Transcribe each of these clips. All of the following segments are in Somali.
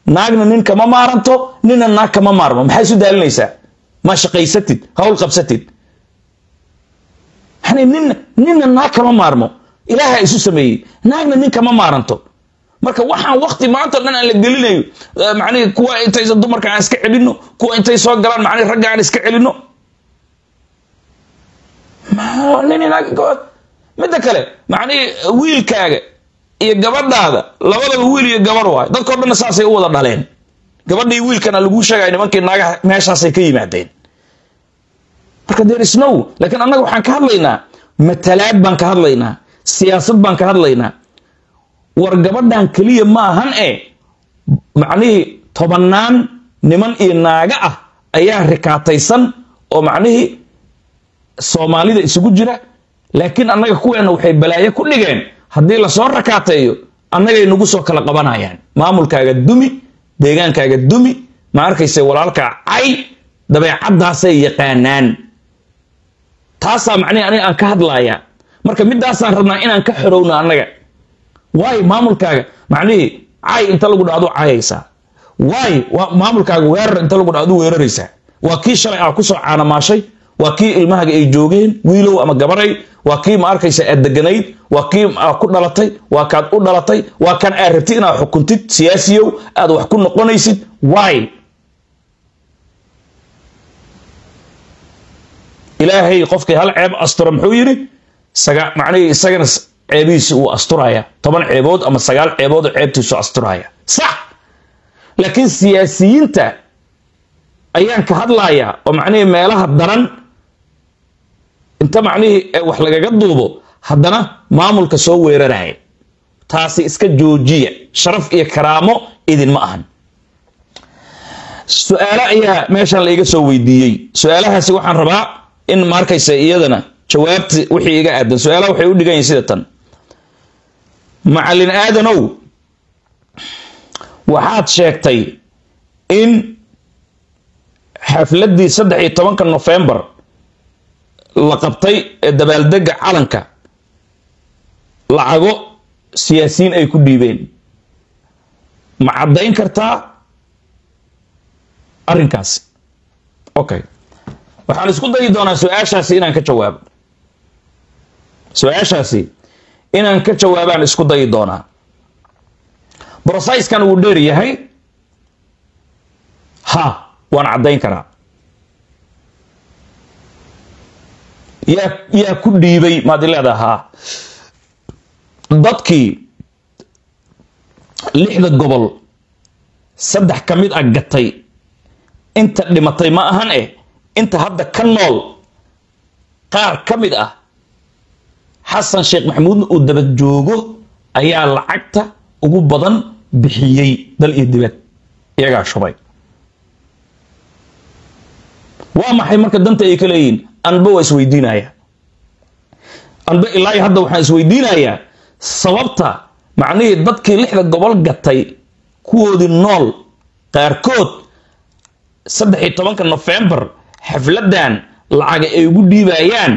naagna nin kama maaranto ninna naag kama maarmo maxaa isu daalinaysaa ma shaqaysatid hawl qabsatid yani ninna ninna naag kama maarmo ilaaha isu sameeyey naagna nin kama maaranto marka waxaan wakti maanta dhan aan la gelinayo macnihi kuwa intay dumarka aan iska celino kuwa intay soo galaan macnihi ragga aan iska celino midda kale macnihi wiilkaaga iyo gabadhaada labadaba wiil iyo gabarh waay dadkao dhanna saasay u wada dhaleen gabadhii wiilkana laguu sheegaya nimankii naagaha meeshaasay ka yimaadeen marka there is no laakiin annaga waxaan ka hadlaynaa matalaad baan ka hadlaynaa siyaasad baan ka hadlaynaa war gabadhan keliya ma ahan e macnihii tobannaan niman iyo naaga ah ayaa rikaataysan oo macnihii soomaalida isugu jira laakiin annaga kuweena waxay balaayo ku dhigeen haddii lasoo rakaateeyo annagay nagu soo kala qabanayaan maamulkaaga dumi deegaankaaga dumi ma arkayse walaalkaa cay dabeecaddaasay yaqaanaan taasaa macnihi aniga aan ka hadlayaa marka midaasaan rabnaa inaan ka xorowno annaga waayo maamulkaaga macnihii cay inta lagu dhacdo cayaysaa waayo maamulkaaga weerar inta lagu dhacdo weeraraysaa waa kii shalay aa kusoo caanamaashay waa kii ilmahaga ay joogeen wiilow ama gabaray waa kii ma arkaysa aad deganayd waa kii aa ku dhalatay waa kaad u dhalatay waa kan aad rabtid inaad xukuntid siyaasiyow aad wax ku noqonaysid waay ilaahay qofkii hal ceeb astura muxuu yidhi saga macnihii isagana ceebihiisi uu asturaya toban ceebood ama sagaal ceebood oo ceebtiisu asturaya sax laakiin siyaasiyiinta ayaan ka hadlayaa oo macnihii meelaha daran inta macnihii wax lagaga duubo haddana maamulka soo weeraraya taasi iska joojiya sharaf iyo karaamo idinma ahan su-aalo ayaa meeshan laiga soo weydiiyey su-aalahaasi waxaan rabaa in maarkaysa iyadana jawaabti wixii iga aadan su-aalaha waxay u dhigan yihin sida tan macallin aadanow waxaad sheegtay in xafladdii saddex iyo tobanka nofembar la qabtay ee dabaaldega calanka lacago siyaasiyiin ay ku dhiibeen ma caddayn kartaa arrinkaasi okay waxaan isku dayi doonaa su-aashaasi inaan ka jawaabo su-aashaasi inaan ka jawaabaan isku dayi doonaa broseskan wuu dheer yahay ha waan caddayn karaa yaa yaa ku dhiibay maad i leedaha haa dadkii lixda gobol saddex ka mid a gatay inta dhimatay ma ahan eh inta hadda ka nool qaar ka mid ah xasan sheekh maxamuudna uu daba joogo ayaa lacagta ugu badan bixiyey dal iyo dibad iyagaa shubay waa maxay marka danta ay ka leeyihiin anba waa isweydiinaya anba ilaa hadda waxaan isweydiinayaa sababta macnihii dadkii lixda gobol gatay kuwoodii nool qaarkood saddex iyo tobanka nofembar xafladan lacaga ay ugu dhiibayaan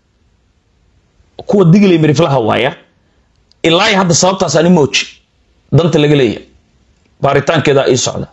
kuwa diglay miriflaha waaya ilaa hadda sababtaas ani mooji danta laga leeya baaritaankeeda ii socda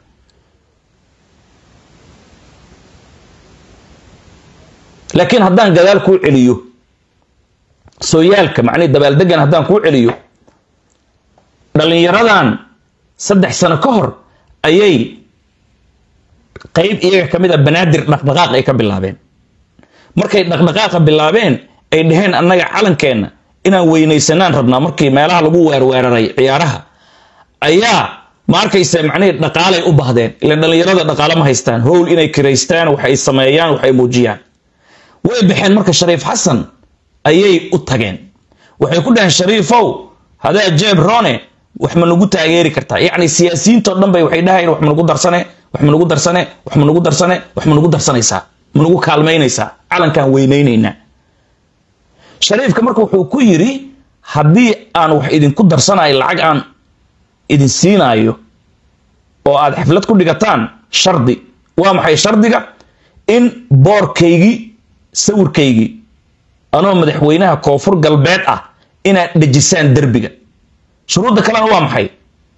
laakiin haddaan gadaal kuu celiyo sooyaalka macnihi dabaaldegan haddaan kuu celiyo dhallinyaradan saddex sano ka hor ayay qayb iyaga ka mid a banaadir dhaqdhaqaaq ay ka bilaabeen markay dhaqdhaqaaqa bilaabeen ay dhaheen annaga calankeenna inaan weynaysanaan rabnaa markii meelaha lagu weerweeraray ciyaaraha ayaa ma arkaysa macnihii dhaqaalay u bahdeen ilan dhallinyarada dhaqaale ma haystaan howl inay kiraystaan waxay sameeyaan waxay muujiyaan way baxeen marka shariif xasan ayay u tageen waxay ku dhaheen shariifow hadaa jeeb rone wax ma nagu taageeri kartaa yacni siyaasiyiintao dhan bay waxay dhahayeen wax ma nagu darsane wax ma nagu darsane wax ma nagu darsane wax ma nagu darsanaysaa ma nagu kaalmaynaysaa calankaan weynaynaynaa shariifka marka wuxuu ku yidhi haddii aan wax idinku darsanayo lacag aan idin siinaayo oo aad xaflad ku dhigataan shardi waa maxay shardiga in boorkaygii sawirkaygii anoo madaxweynaha koonfur galbeed ah inaad dhejisaan derbiga shuruudda kalena waa maxay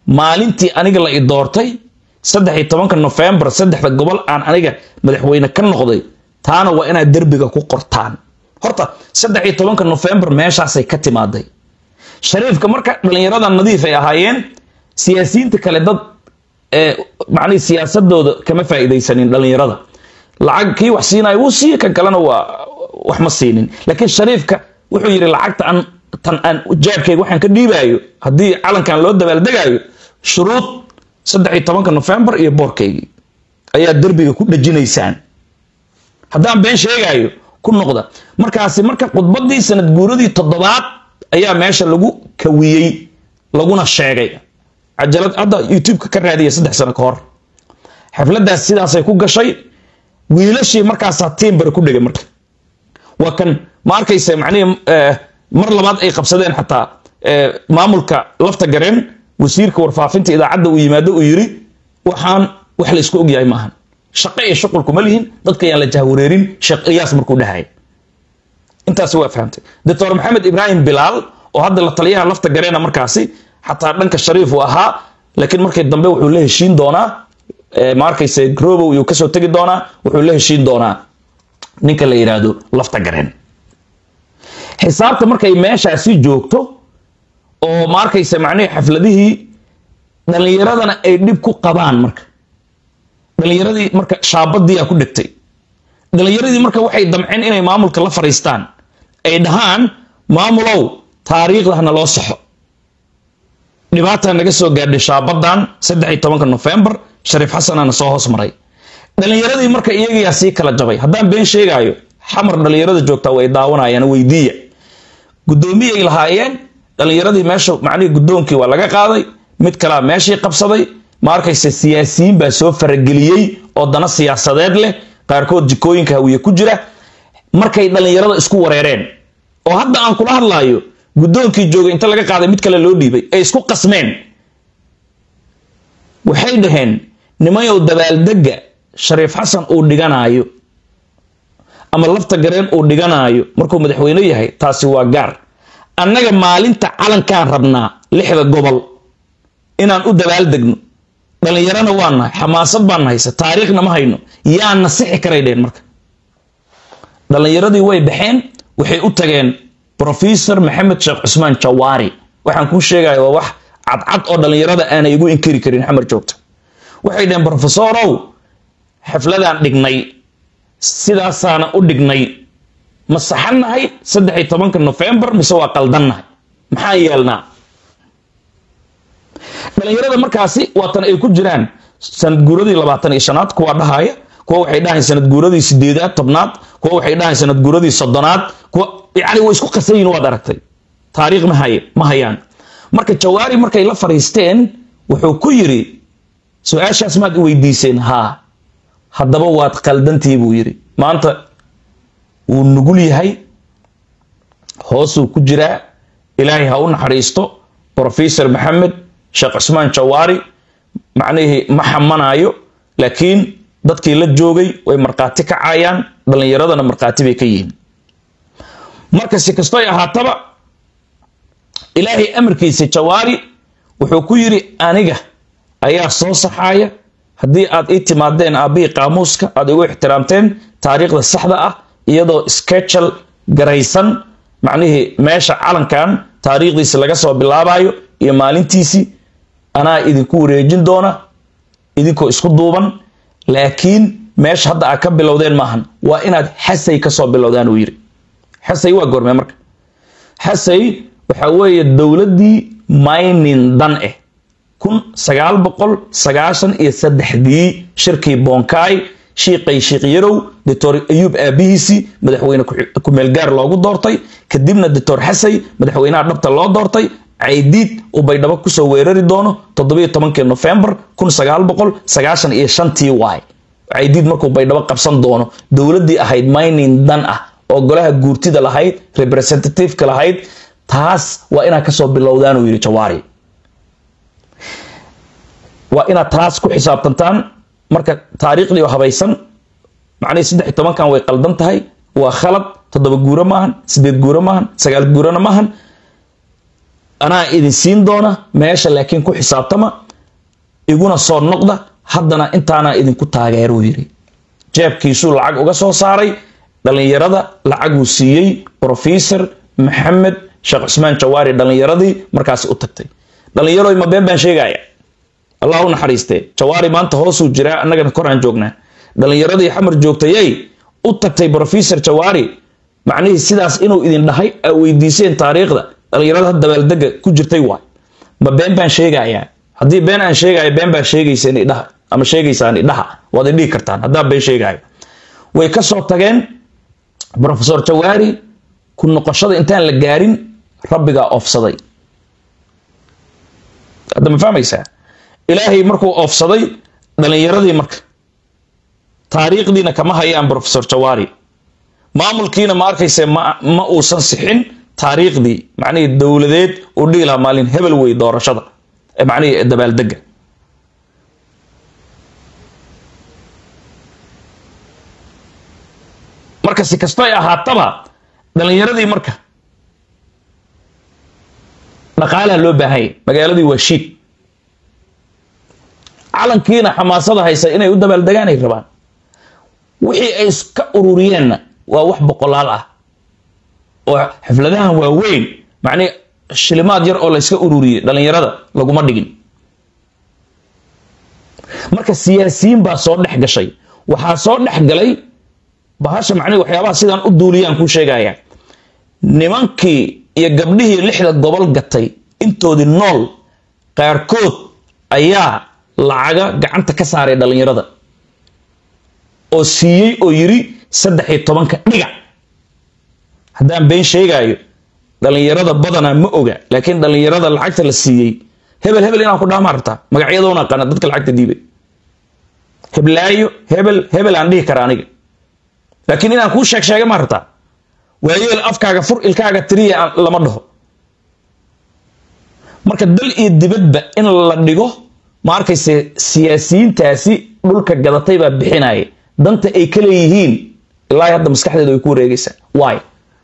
maalintii aniga la i doortay saddex iyo tobanka nofembar saddexda gobol aan aniga madaxweyne ka noqday taana waa inaad derbiga ku qortaan horta saddex iyo tobanka nofembar meeshaasay ka timaaday shariifka marka dhallinyarada nadiif ay ahaayeen siyaasiyiinta kale dad macnihi siyaasadooda kama faa'iidaysanin dhallinyarada lacag kii wax siinaya wuu siiye kan kalena waa wax ma siinin laakiin shariifka wuxuu yidhi lacagta aan tan aan jaabkayga waxaan ka dhiibaayo haddii calankan loo dabaaldegaayo shuruud saddex iyo tobanka nofembar iyo boorkaygii ayaa derbiga ku dhejinaysaan haddaan been sheegaayo ku noqda markaasi marka khudbadii sanad guuradii toddobaad ayaa meesha lagu kawiyey laguna sheegay cajalad hadda youtubeka ka raadiya saddex sano ka hor xafladaas sidaasay ku gashay wiilashii markaasaa tiimbare ku dhegay marka waa kan ma arkaysa macnihi mar labaad ay qabsadeen xataa maamulka lafta gareen wasiirka warfaafinta idaacadda uu yimaado uu yiri waxaan wax la isku ogyahay maahan shaqo iyo shuqul kuma lihin dadka yaan la jahwareerin sheekh ilyaas markuu dhahay intaasi waa fahamtay doctor maxamed ibraahim bilaal oo hadda la taliyaha lafta gareena markaasi xataa dhanka shariif uu ahaa laakiin markii dambe wuxuu la heshiin doonaa ma arkayse grobow iyuu kasoo tegi doonaa wuxuu la heshiin doonaa ninka la yidhaahdo lafta gareen xisaabta markay meeshaasi joogto oo ma arkayse macnihii xafladihii dhallinyaradana ay dhib ku qabaan marka dhallinyaradii marka shaabadiyaa ku dhegtay dhallinyaradii marka waxay damceen inay maamulka la fariistaan ay dhahaan maamulow taariikhda hana loo saxo dhibaataa naga soo gaadhay shaabadan saddex iyo tobanka nofembar shariif xasanana soo hoos maray dhallinyaradii marka iyagayaa sii kala jabay haddaan been sheegaayo xamar dhallinyarada joogtaa way daawanayaan weydiiya guddoomiyay lahaayeen dhallinyaradii meesha macnihii guddoonkii waa laga qaaday mid kalea meeshii qabsaday ma arkayse siyaasiyiin baa soo farageliyey oo dana siyaasadeed leh qaarkood jikooyinka hawiye ku jira markay dhallinyarada isku wareereen oo hadda aan kula hadlaayo guddoonkii joogay inta laga qaaday mid kale loo dhiibay ay isku qasmeen waxay dhaheen nimayow dabaaldega shariif xasan uu dhiganaayo ama lafta gareen uu dhiganaayo markuu madaxweyne yahay taasi waa gaar annaga maalinta calankaan rabnaa lixda gobol inaan u dabaaldegno dhallinyarana waa nahay xamaasad baan haysa taariikhna ma hayno yaa nasixi karay dheen marka dhallinyaradii way baxeen waxay u tageen professor maxamed sheekh cusmaan jawaari waxaan kuu sheegaya waa wax cadcad oo dhallinyarada aanay igu inkiri karin xamar joogta waxay dhaheen profesorow xafladaan dhignay sidaasaana u dhignay ma saxannahay saddex iyo tobanka nofembar mise waa qaldannahay maxaan yeelnaa dhallinyarada markaasi waatan ay ku jiraan sanad guuradii labaatan iyo shanaad kuwa dhahaya kuwa waxay dhahayn sanad guuradii sideedaad tobnaad kuwa waxay dhahayn sanad guuradii soddonaad kuwa yani way isku qasayin waad aragtay taariikh ma haye ma hayaan marka jawaari markay la fariisteen wuxuu ku yiri su-aashaas maad i weydiiseen haa haddaba waad qaldantii buu yidhi maanta wuu nugul yahay hoosuu ku jiraa ilaahay ha u naxariisto professor maxamed sheekh cusmaan jawaari macnihii ma xamanayo laakiin dadkii la joogay way markhaati kacayaan dhallinyaradana markhaati bay ka yihiin marka si kastoy ahaataba ilaahay amarkiisa jawaari wuxuu ku yidhi aniga ayaa soo saxaaya haddii aad ii timaadeen aabbihii qaamuuska aad igu ixtiraamteen taariikhda saxda ah iyadoo sketchal garaysan macnihii meesha calankan taariikhdiisi laga soo bilaabayo iyo maalintiisii anaa idinku wareejin doona idinkoo isku duuban laakiin meesha hadda aad ka bilowdeen maahan waa inaad xasay kasoo bilowdaan uu yidhi xasay waa goormee marka xasay waxa weeye dowladdii maynin dan eh kun sagaal boqol sagaashan iyo saddexdii shirkii bonkaay shiiqay shiikh yarow doctor ayuub aabihiisii madaxweyne ku-meelgaar loogu doortay kadibna doctor xasay madaxweynaha dhabta loo doortay caydiid uu baydhabo kusoo weerari doono toddobiyo tobankii nofembar kun sagaal boqol sagaashan iyo shantii waay caydiid markuu baydhabo qabsan doono dowladdii ahayd mining dan ah oo golaha guurtida lahayd representativeka lahayd taas waa inaad kasoo bilowdaan uu yidhi jawaari waa inaad taas ku xisaabtantaan marka taariikhdii oo habaysan macnihii saddex iyo tobankan way qaldan tahay waa khalad toddoba guuro maahan sideed guuro maahan sagaal guurona maahan anaa idin siin doona meesha laakiin ku xisaabtama iguna soo noqda haddana intaanaa idinku taageeruu yidhi jeebkiisuu lacag uga soo saaray dhallinyarada lacaguu siiyey brofesor maxamed sheekh cusmaan jawaari dhallinyaradii markaasi u tagtay dhallinyaroy ma been baan sheegaya allah u naxariistee jawaari maanta hoosuu jiraa annagana koraan joognaa dhallinyaradii xamar joogtayay u tagtay brofesor jawaari macnihii sidaas inuu idin dhahay aa weydiiseen taariikhda dhallinyarada dabaaldega ku jirtay waay ma been baan sheegayaa haddii been aan sheegayo been baa sheegayseen idhaha ama sheegaysaan idhaha waad idhihi kartaan haddaan been sheegayo way ka soo tageen brofesor jawaari ku noqoshada intaan la gaarin rabbigaa oofsaday hadda ma fahmaysaa ilaahay markuu oofsaday dhallinyaradii marka taariikhdiina kama hayaan brofesor jawaari maamulkiina ma arkayse ma ma uusan sixin taariikhdii macnihii dowladeed uu dhihi lahaa maalin hebel wey doorashada macnihii dabaaldega marka si kasto ay ahaataba dhallinyaradii marka dhaqaalaha loo baahanya magaaladii waa shiid calankiina xamaasada haysa inay u dabaaldegaan ay rabaan wixii ay iska ururiyeenna waa wax boqolaal ah oo xafladahan waaweyn macnii shilimaad yar oo layska ururiyey dhallinyarada laguma dhigin marka siyaasiyiin baa soo dhex gashay waxaa soo dhex galay bahasha macnihi waxyaabaha sidaan u duuliyaan kuu sheegaya nimankii iyo gabdhihii lixda gobol gatay intoodii nool qaarkood ayaa lacaga gacanta ka saaray dhallinyarada oo siiyey oo yiri saddex iyo tobanka dhiga haddaan been sheegaayo dhallinyarada badanaa ma oga laakiin dhallinyarada lacagta la siiyey hebel hebel inaan ku dhaamaa rabtaa magacyadoona aqaana dadka lacagta diibay heblaayo hebel hebel aan dhihi kara aniga laakiin inaan kuu sheeg sheega ma rabtaa waayeel afkaaga fur ilkaaga tiriya lama dhaho marka dal iyo dibadba in la dhigo ma arkayse siyaasiyiintaasi dhulka gadatay baa bixinaya danta ay ka leeyihiin ilaahi hadda maskaxdeeda way ku wareegaysaa waay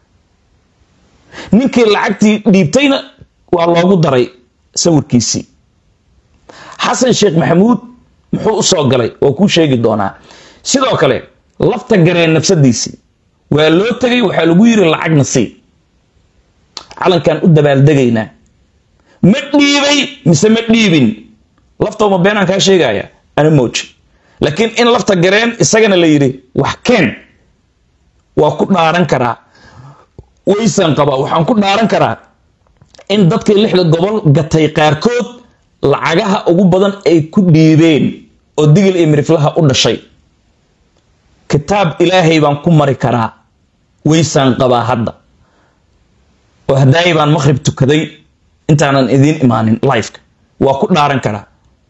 ninkii lacagtii dhiibtayna waa loogu daray sawirkiisii xasan sheekh maxamuud muxuu u soo galay oo kuu sheegi doonaa sidoo kale lafta gareen nafsadiisii waa loo tegay waxaa lagu yiri lacagna sii calankan u dabaaldegaynaa ma dhiibay mise ma dhiibin laftoma beenaan kaa sheegaya ana mooji laakiin in lafta gareen isagana la yidhi wax keen waa ku dhaaran karaa waysan qabaa waxaan ku dhaaran karaa in dadkii lixda gobol gatay qaarkood lacagaha ugu badan ay ku dhiibeen oo digil iyo miriflaha u dhashay kitaab ilaahay baan ku mari karaa waysaan qabaa hadda oo hadaayi baan maqhrib tukaday intaanan idiin imaanin lifeka waa ku dhaaran karaa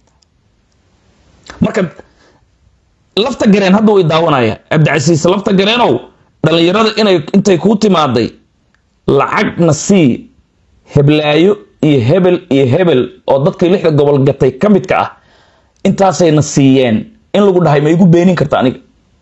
marka lafta gareen hadda way daawanaya cabdicasiis lafta gareenow dhallinyarada inay intay kuu timaaday lacagna sii heblaayo iyo hebel iyo hebel oo dadkii lixda gobol gatay ka midka ah intaasayna siiyeen in lagu dhahay ma igu beenin karta aniga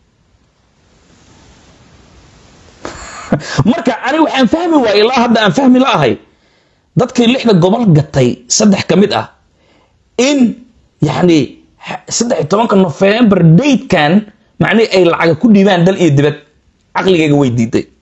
marka ani waxaan fahmi waaya ilaa hadda aan fahmi la ahay dadkii lixda gobol gatay saddex ka mid ah in yacni saddex iyo tobanka nofembar datekan macnihi ay lacaga ku dhiibaan dal iyo dibad caqligayga way diiday